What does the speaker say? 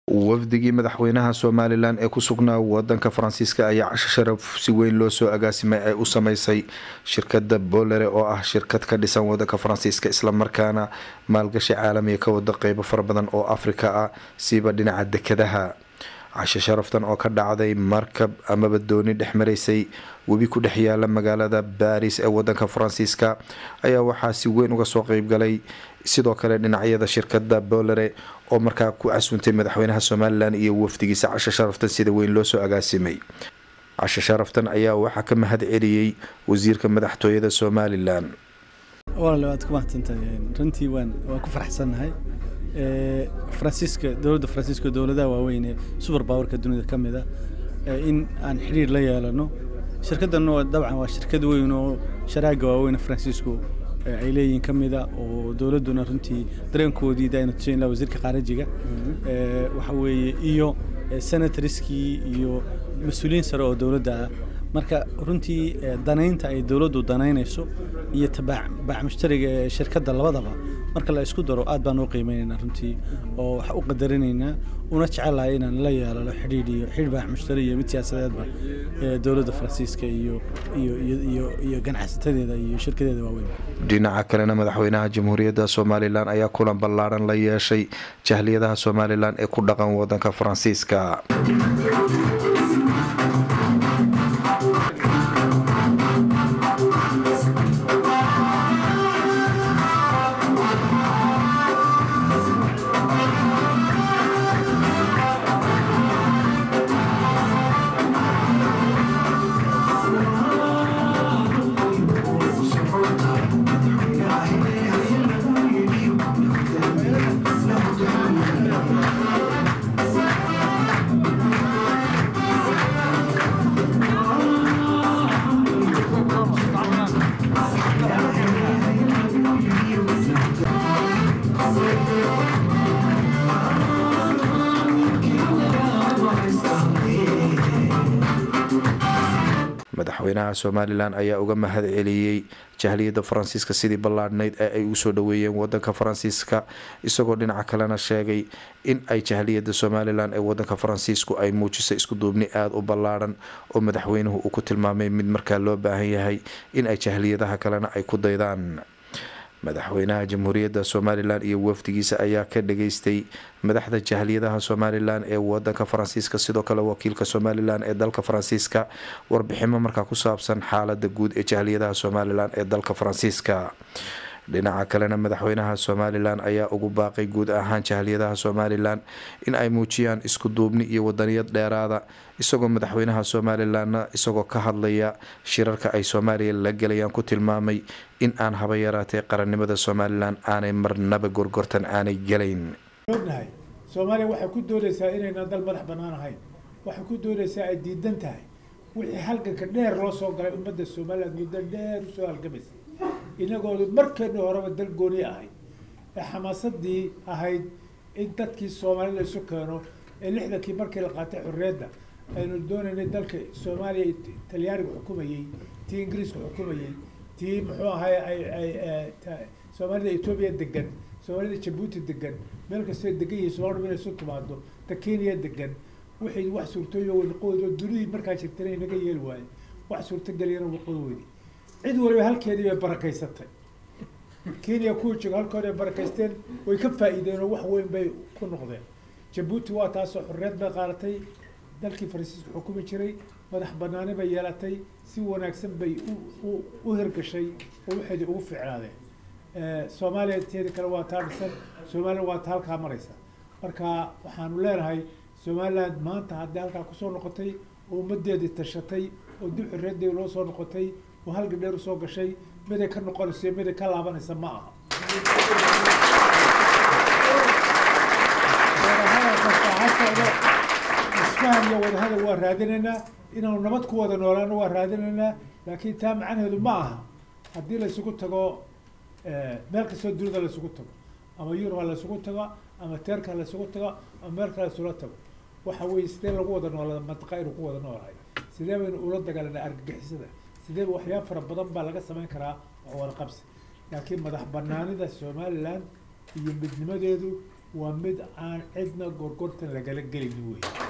wafdigii madaxweynaha somalilan ee ku sugnaa wadanka faransiiska ayaa casho sharaf si weyn loo soo agaasimay ay u sameysay shirkada bolere oo ah shirkad ka dhisan wadanka faransiiska islamarkaana maalgashi caalamiga ka wada qeybo fara badan oo afrika ah siiba dhinaca dekadaha casho sharaftan oo ka dhacday markab amaba dooni dhex maraysay webi ku dhex yaala magaalada baris ee wadanka faransiiska ayaa waxaa si weyn uga soo qeybgalay sidoo kale dhinacyada shirkada bolere oo markaa ku casuuntay madaxweynaha somalilan iyo wafdigiisa casho sharaftan sida weyn loo soo agaasimay casho sharaftan ayaa waxaa ka mahad celiyey wasiirka madaxtooyada somalilan walaal waad ku mahadsantahay runtii waan waan ku faraxsannahay faransiiska dowladda faransiiska dowladaha waaweyn ee super powerka dunida ka mid a in aan xidhiir la yeelano shirkaddanna dabcan waa shirkad weyn oo sharaaga waaweyn faransiisku ay leeyihiin ka mida oo dowladduna runtii dareenkoodii daayna tusayn laha wasiirka khaarijiga waxa weeye iyo senatoriskii iyo mas-uuliyiin sare oo dowladda ah marka runtii danaynta ay dowladdu danaynayso iyo tabaac mushtariga ee shirkadda labadaba marka la isku daro aad baan u qiimeynaynaa runtii oo waxa u qadarinaynaa una jecelahay inaan la yeelano xidhiidh iyo xidhiidh baax mushtari iyo mid siyaasadeedba dowladda faransiiska iyo iyo iyo iyo ganacsatadeeda iyo shirkadeeda waaweyn dhinaca kalena madaxweynaha jamhuuriyadda somalilan ayaa kulan ballaaran la yeeshay jahliyadaha somalilan ee ku dhaqan wadanka faransiiska madaxweynaha somalilan ayaa uga mahad celiyey jahliyadda faransiiska sidii ballaadhnayd ee ay usoo dhaweeyeen wadanka faransiiska isagoo dhinaca kalena sheegay in ay jahliyadda somalilan ee wadanka faransiisku ay muujisay iskuduubni aada u ballaadhan oo madaxweynuhu uu ku tilmaamay mid markaa loo baahan yahay in ay jahliyadaha kalena ay ku daydaan madaxweynaha jamhuuriyadda somalilan iyo wafdigiisa ayaa ka dhageystay madaxda jahliyadaha somalilan ee wadanka faransiiska sidoo kale wakiilka somalilan ee dalka faransiiska warbiximo markaa ku saabsan xaalada guud ee jahliyadaha somalilan ee dalka faransiiska dhinaca kalena madaxweynaha somalilan ayaa ugu baaqay guud ahaan jahliyadaha somalilan in ay muujiyaan isku duubni iyo wadaniyad dheeraada isagoo madaxweynaha somalilanna isagoo ka hadlaya shirarka ay soomaaliya la gelayaan ku tilmaamay in aan haba yaraatee qarannimada somalilan aanay marnaba gorgortan aanay gelayn ognahay soomaaliya waxay ku doonaysaa inaynan dal madax bannaan ahayn waxay ku doonaysaa ay diidan tahay wixii halganka dheer loo soo galay ummadda somalilan muddo dheer usoo halgamaysay inagoodu markeenu horeba dal gooni ahayd ee xamaasadii ahayd in dadkii soomaalida isu keeno ee lixdankii markii la qaatay xorriyadda aynu doonaynay dalka soomaaliya talyaaniga xukumayey tii ingiriiska xukumayey tii muxuu ahay ay ay soomaalida etoobiya degan soomaalida jabuuti degan meel kastoo degan yihiin soomaalida inay isu timaado ta kenya degan wixii wax suurtooyo waqoodo dunidii markaa jirtana inaga yeeli waaye wax suurtageliyana waqoodo weydi cid waliba halkeedii bay barakaysatay kenya kuwa jooga halkood ay barakaysteen way ka faa'iideen oo wax weyn bay ku noqdeen jabuuti waa taasoo xorriyad bay qaadatay dalkii faransiiska xukumi jiray madax banaani bay yeelatay si wanaagsan bay u u hirgashay oo waxeedii ugu fiicnaadeen soomaaliya teeda kale waa taa dhisan somalilan waa ta halkaa maraysa marka waxaanu leenahay somaliland maanta haddii halkaa kusoo noqotay oo ummadeedii tashatay oo dib xorriyadeedi loo soo noqotay oo halga dheer usoo gashay miday ka noqonayso iyo miday ka laabanaysa ma aha isfahan iyo wadahadal waa raadinaynaa inaanu nabad ku wada noolaano waa raadinaynaa laakiin taa macnaheedu ma aha haddii laysugu tago meel kastoo dunida laysugu tago ama yurub ha laysugu tago ama teerka ha laysugu tago ama meel kale laysula tago waxa weeye sidee lagu wada noolada mantaqa aynu ku wada noolahay sidee baynu ula dagaalanaa argagixisada sidee waxyaaba fara badan baa laga samayn karaa wax wada qabsi laakiin madax banaanida somaliland iyo midnimadeedu waa mid aan cidna gorgortan lagala gelin wey